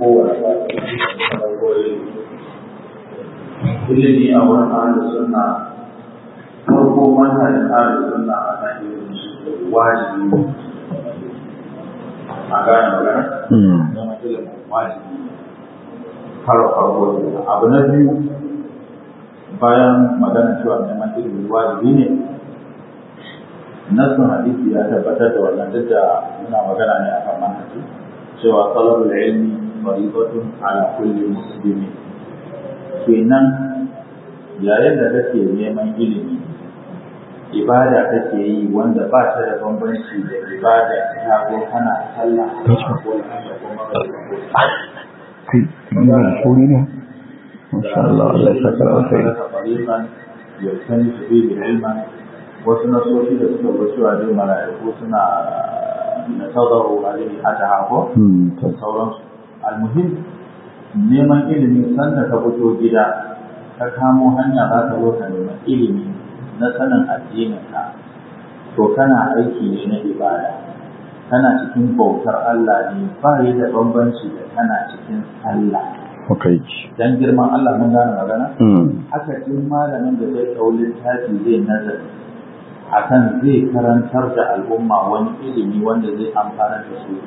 kowane ba ilimi a wurin ahalin sunna farko manhajin ahalin sunna a kan ilimin shi wajibi a gane magana zama ilimin wajibi har farko abu na biyu bayan magana cewa neman ilimin wajibi ne nasin hadisi ya tabbatar da wannan duk da muna magana ne akan manhaji cewa talabul ilmi faridatun ala kulli muslimi kenan yayin da kake neman ilimi ibada kake yi wanda ba ta da bambanci da ibada ta ko kana sallah ko ko ne Masha Allah, Allah ya saka alkhairi. Yausani su bi ilman wasu nasoshi da suka bar cewa dai mala'iku suna na tazaru alaihi hata hako da sauransu almuhim neman ilimi sanda ka fito gida ka kamo hanya za ka zo ka neman ilimi na sanin addininka to kana aiki ne na ibada kana cikin bautar Allah ne ba yi da bambanci da kana cikin sallah Okay. dan girman Allah mun gane magana haka in malamin da zai ɗau littafi zai nazari akan zai karantar da al'umma wani ilimi wanda zai amfana da su.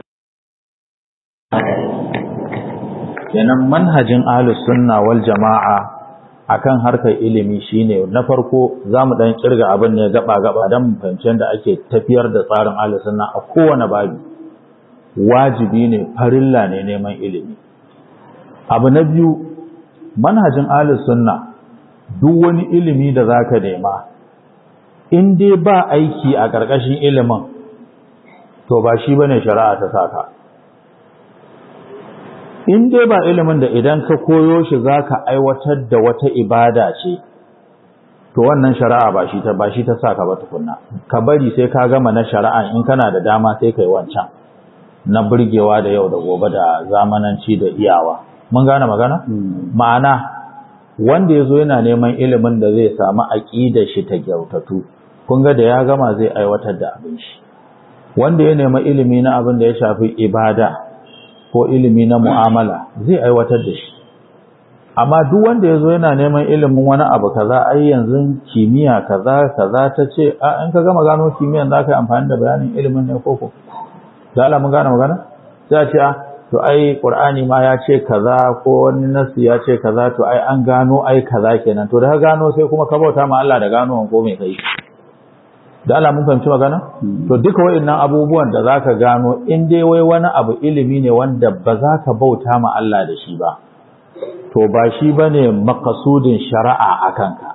Kenan manhajin ahlus sunna wal jama'a akan harkar ilimi shine na farko za mu dan kirga abin ne gaba gaba dan fahimci da ake tafiyar da tsarin ahlus sunna a kowane babi wajibi ne farilla ne neman ilimi abu na biyu manhajin ahlus sunna duk wani ilimi da zaka nema in dai ba aiki a ƙarƙashin ilimin to ba shi bane shari'a ta saka in dai ba ilimin da idan ka koyo shi zaka aiwatar da wata ibada ce to wannan shari'a ba shi ta ba shi ta saka ba tukunna ka bari sai ka gama na shari'a in kana da dama sai kai wancan na burgewa da yau da gobe da zamananci da iyawa mun gane magana ma'ana wanda ya zo yana neman ilimin da zai samu aƙidar shi ta kyautatu kun ga da ya gama zai aiwatar da abin shi wanda ya nema ilimi na abin da ya shafi ibada ko ilimi na mu'amala zai aiwatar da shi amma duk wanda ya zo yana neman ilimin wani abu kaza ai yanzu kimiyya kaza kaza ta ce a in ka gama gano kimiyyan za ka yi amfani da bayanin ilimin ne koko da Allah mun gane magana sai a ce a to ai qur'ani ma ya ce kaza ko wani nasi ya ce kaza to ai an gano ai kaza kenan to da ka gano sai kuma ka bauta ma Allah da gano ko me kai da Allah mun fahimci magana to duka wayannan abubuwan da zaka gano in dai wai wani abu ilimi ne wanda ba za ka bauta ma Allah da shi ba to ba shi bane makasudin shari'a akan ka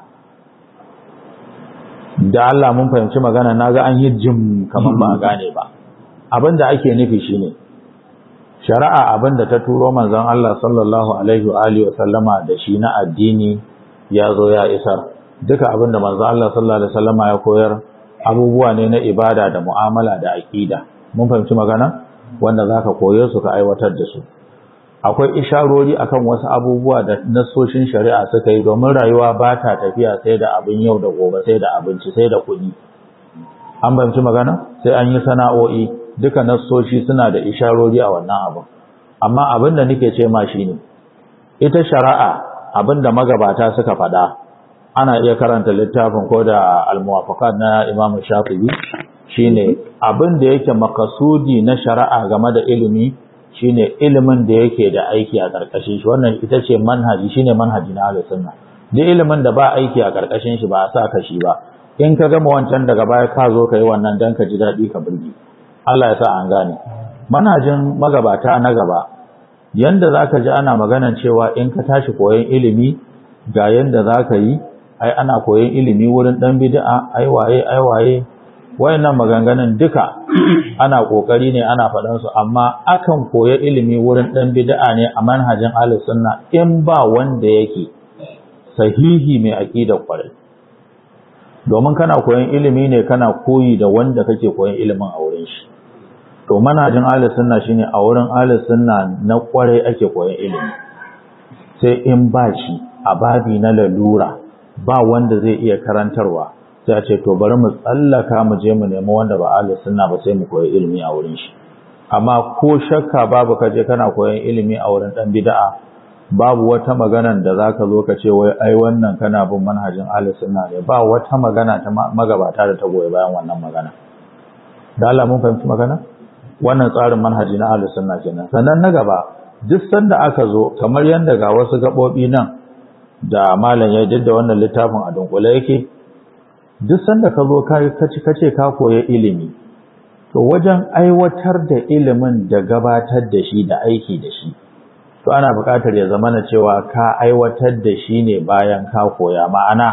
da Allah mun fahimci magana naga an yi jim kaman ba a gane ba abinda ake nufi shine shari'a abinda ta turo manzon Allah sallallahu alaihi wa alihi wa sallama da shi na addini ya zo ya isar duka abinda manzon Allah sallallahu alaihi wa sallama ya koyar abubuwa ne na ibada da mu'amala da aqida mun fahimci magana wanda zaka koye su ka aiwatar da su akwai isharori akan wasu abubuwa da nasoshin shari'a suka yi domin rayuwa ba ta tafiya sai da abin yau da gobe sai da abinci sai da kuɗi an fahimci magana sai an yi sana'o'i duka nassoshi suna da isharori a wannan abin amma abin da nake ce ma shine ita shari'a abin da magabata suka faɗa ana iya karanta littafin ko da almuwafaqat na Imam Shafi'i shine abin da yake makasudi na shari'a game da ilimi shine ilimin da yake da aiki a karkashin shi wannan ita ce manhaji shine manhaji na Ahlus Sunna duk ilimin da ba aiki a karkashin shi ba a sa ka shi ba in ka gama wancan daga baya ka zo ka yi wannan dan ka ji daɗi ka burge Allah ya sa an gane manhajin magabata na gaba yanda zaka ji ana maganan cewa in ka tashi koyon ilimi ga yanda zaka yi ai ana koyon ilimi wurin dan bid'a ai waye ai waye wayannan maganganun duka ana kokari ne ana faɗan su amma akan koya ilimi wurin dan bid'a ne a manhajin ahlus sunna in ba wanda yake sahihi mai aqida kwarai domin kana koyon ilimi ne kana koyi da wanda kake koyon ilimin a wurin shi to manhajin ahlus sunna shine a wurin ahlus sunna na kwarai ake koyon ilimi sai in ba shi a babi na lalura ba wanda zai iya karantarwa sai a ce to bari mu tsallaka mu je mu nemi wanda ba ahlus sunna ba sai mu koyi ilimi a wurin shi amma ko shakka babu ka je kana koyon ilimi a wurin dan bid'a babu wata magana da zaka zo ka ce wai ai wannan kana bin manhajin ahlus sunna ne ba wata magana ta magabata da ta goyi bayan wannan magana da Allah mun fahimci magana wannan tsarin manhaji na ahlus sunna kenan sannan na gaba duk sanda aka zo kamar yanda ga wasu gabobi nan da malam ya jidda wannan littafin a dunkule yake duk sanda ka zo ka ci kace ka koyi ilimi to wajen aiwatar da ilimin da gabatar da shi da aiki da shi to ana buƙatar ya zama na cewa ka aiwatar da shi ne bayan ka koya ma'ana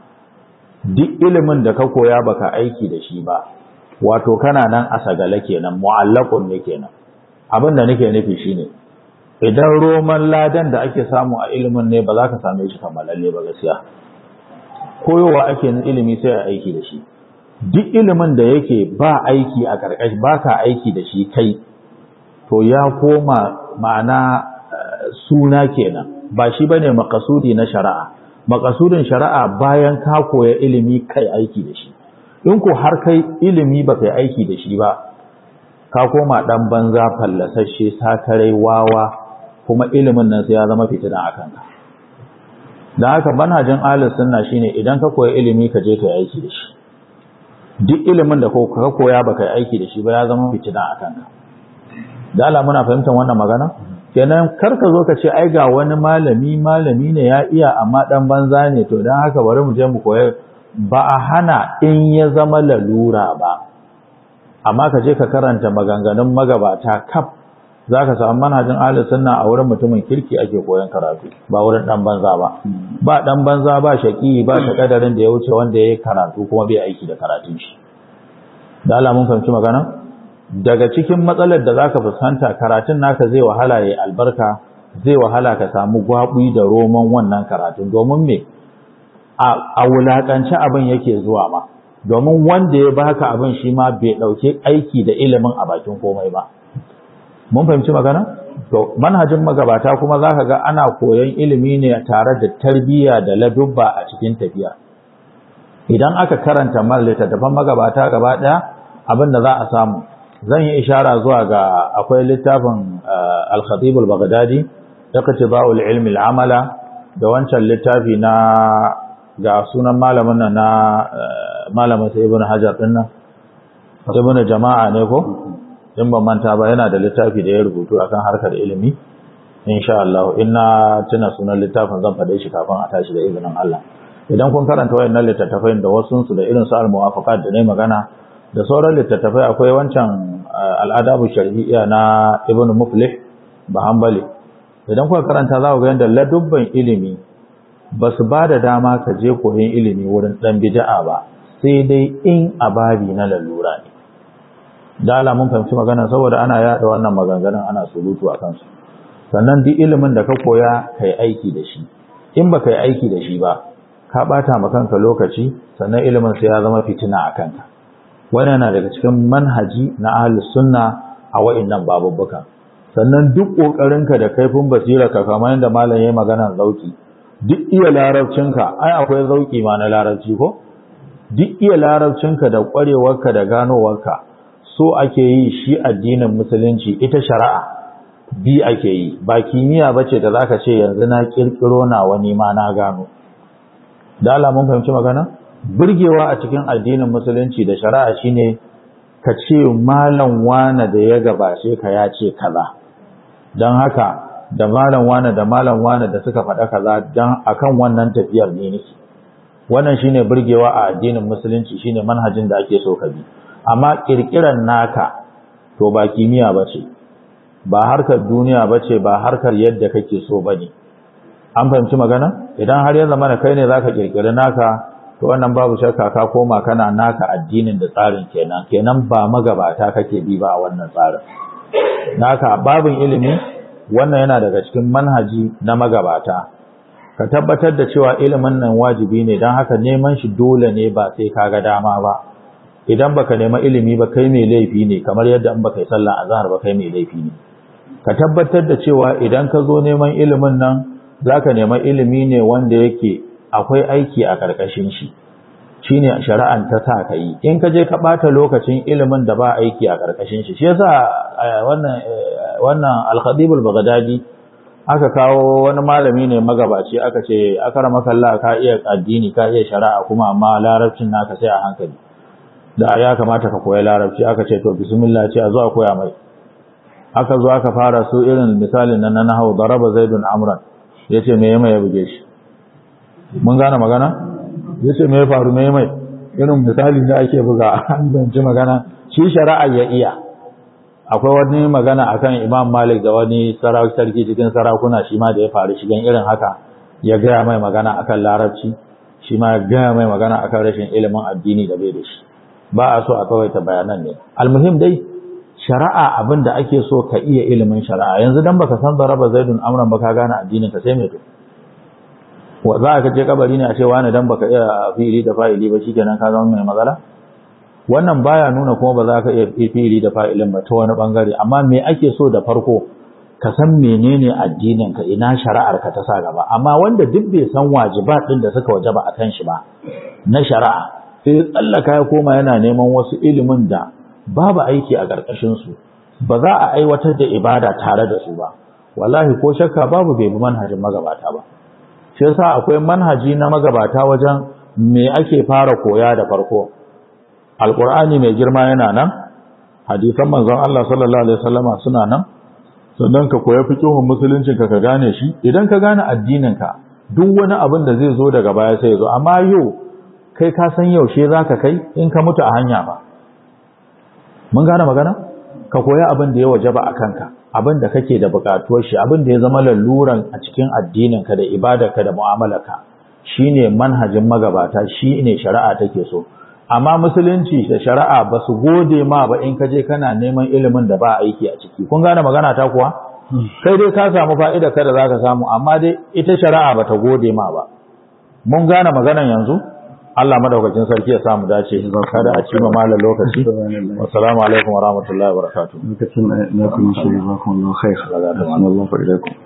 duk ilimin da ka koya baka aiki da shi ba wato kana nan a sagale kenan mu'allaqun ne kenan abin da nake nufi shine idan roman ladan da ake samu a ilimin ne ba za ka same shi kammalalle ba gaskiya koyowa ake ilimi sai a aiki da shi duk ilimin da yake ba aiki a ƙarƙashi ba ka aiki da shi kai to ya koma ma'ana suna kenan ba shi bane makasudi na shari'a makasudin shari'a bayan ka koya ilimi kai aiki da shi in ko har kai ilimi ba kai aiki da shi ba ka koma dan banza fallasashe sakarai wawa kuma ilimin nan sai ya zama fitina a kanka da haka manhajin ahlus sunna shine idan ka koya ilimi ka je kai aiki da shi duk ilimin da ka koya ba kai aiki da shi ba ya zama fitina a kanka da Allah muna fahimtar wannan magana kenan kar ka zo ka ce ai ga wani malami malami ne ya iya amma dan banza ne to dan haka bari mu je mu koya ba a hana in ya zama lalura ba amma ka je ka karanta maganganun magabata kaf zaka samu manhajin ahlus sunna a wurin mutumin kirki ake koyon karatu ba wurin dan banza ba ba dan banza ba shaki ba ta kadarin da ya wuce wanda yayi karatu kuma bai aiki da karatun shi da Allah mun fahimci magana daga cikin matsalar da zaka fuskanta karatun naka zai wahala yayi albarka zai wahala ka samu gwabui da roman wannan karatun domin me a wulakance abin yake zuwa ma domin wanda ya baka abin shi ma bai dauke aiki da ilimin a bakin komai ba mun fahimci magana to manhajin magabata kuma zaka ga ana koyon ilimi ne tare da tarbiyya da ladubba a cikin tafiya idan aka karanta mal littattafan magabata gaba daya abin da za a samu zan yi ishara zuwa ga akwai littafin al-khatib al-baghdadi iqtiba'ul ilmi al-amala da wancan littafi na ga sunan malamin nan na malamin sai ibn hajar din nan ibn jama'a ne ko in ban manta ba yana da littafi da ya rubutu akan harkar ilimi insha Allah ina tuna sunan littafin zan faɗe shi kafin a tashi da izinin Allah idan kun karanta wayannan littattafai da wasu su da irin su al-muwafaqat da ne magana da sauran littattafai akwai wancan al-adabu shar'iyya na ibn muflih bahambali idan kuka karanta za ku ga yadda ladubban ilimi ba su ba da dama ka je koyon ilimi wurin dan bid'a ba sai dai in ababi na lalura ne da ala mun fahimci magana saboda ana yada wannan maganganun ana surutu a kansu sannan duk ilimin da ka koya ka yi aiki da shi in ba ka yi aiki da shi ba ka bata ma kanka lokaci sannan ilimin sai ya zama fitina a kanka wannan na daga cikin manhaji na ahlus sunna a wa'annan babubbuka sannan duk kokarinka da kaifin basira ka kamar yadda malam yayi magana zauki duk iya larabcinka ai akwai zauki ma na larabci ko duk iya larabcinka da kwarewarka da ganowarka so ake yi shi addinin musulunci ita shari'a bi ake yi ba kimiyya bace da zaka ce yanzu na kirkiro na wani ma na gano da Allah mun fahimci magana burgewa a cikin addinin musulunci da shari'a shine ka ce malam wane da ya gabace ka ya ce kaza don haka da malam wane da malam wane da suka faɗa kaza don akan wannan tafiyar ne nake wannan shine burgewa a addinin musulunci shine manhajin da ake so ka bi amma kirkiran naka to ba kimiyya bace ba harkar duniya bace ba harkar yadda kake so bane an fahimci magana idan har ya zama kai ne zaka kirkiri naka to wannan babu shakka ka koma kana naka addinin da tsarin kenan kenan ba magabata kake bi ba a wannan tsarin naka babin ilimi wannan yana daga cikin manhaji na magabata ka tabbatar da cewa ilimin nan wajibi ne don haka neman shi dole ne ba sai ka ga dama ba idan baka nema ilimi ba kai mai laifi ne kamar yadda in baka yi sallah azhar ba kai mai laifi ne ka tabbatar da cewa idan ka zo neman ilimin nan zaka nema ilimi ne wanda yake akwai aiki a karkashin shi shine shari'an ta sa ka yi in ka je ka bata lokacin ilimin da ba aiki a karkashin shi shi yasa wannan wannan al-Khatib al-Baghdadi aka kawo wani malami ne magabaci aka ce akramaka Allah ka iya addini ka iya shari'a kuma amma larabcin naka sai a hankali da ya kamata ka koyi larabci aka ce to bismillah ce a zo a koya mai aka zo aka fara su irin misalin nan na nahwu daraba zaidun amran yace me mai ya buge shi mun gane magana ya ce mai faru mai mai irin misali da ake buga an banci magana shi shari'a ya iya akwai wani magana akan imam malik da wani sarki cikin sarakuna shi ma da ya faru shigen irin haka ya gaya mai magana akan larabci shi ma ya gaya mai magana akan rashin ilimin addini da bai da shi ba a so a kawaita bayanan ne almuhim dai shari'a abin da ake so ka iya ilimin shari'a yanzu dan baka san daraba zaidun amran ba ka gane addinin ka sai mai to wa za ka je kabari ne a ce wani dan baka iya fi'ili da fa'ili ba shikenan ka zama mai matsala wannan baya nuna kuma ba za ka iya fi'ili da fa'ilin ba ta wani bangare amma me ake so da farko ka san menene addinin ka ina shari'ar ka ta sa gaba amma wanda duk bai san wajibat din da suka wajaba akan shi ba na shari'a sai tsallaka ya koma yana neman wasu ilimin da babu aiki a ƙarƙashin su ba za a aiwatar da ibada tare da su ba wallahi ko shakka babu bai bi manhajin magabata ba shi yasa akwai manhaji na magabata wajen me ake fara koya da farko alqur'ani mai girma yana nan hadisan manzon Allah sallallahu alaihi wasallama suna nan sannan ka koya fiqhun musuluncin ka ka gane shi idan ka gane addinin ka duk wani abin da zai zo daga baya sai ya zo amma yau kai ka san yaushe zaka kai in ka mutu a hanya ba mun gane magana ka koya abin da ya wajaba a kanka abin da kake da bukatuwar shi abin da ya zama laluran a cikin addininka da ibadarka da mu'amalarka shine manhajin magabata shine shari'a take so amma musulunci da shari'a ba su gode ma ba in ka je kana neman ilimin da ba aiki a ciki kun gane magana ta kuwa kai dai ka samu fa'ida kada zaka samu amma dai ita shari'a bata gode ma ba mun gane maganan yanzu Allah madaukakin sarki ya samu dace kada a cima malam lokaci assalamu alaikum wa rahmatullahi wa barakatuh lokacin na kuma shi jazakumullahu khair assalamu alaikum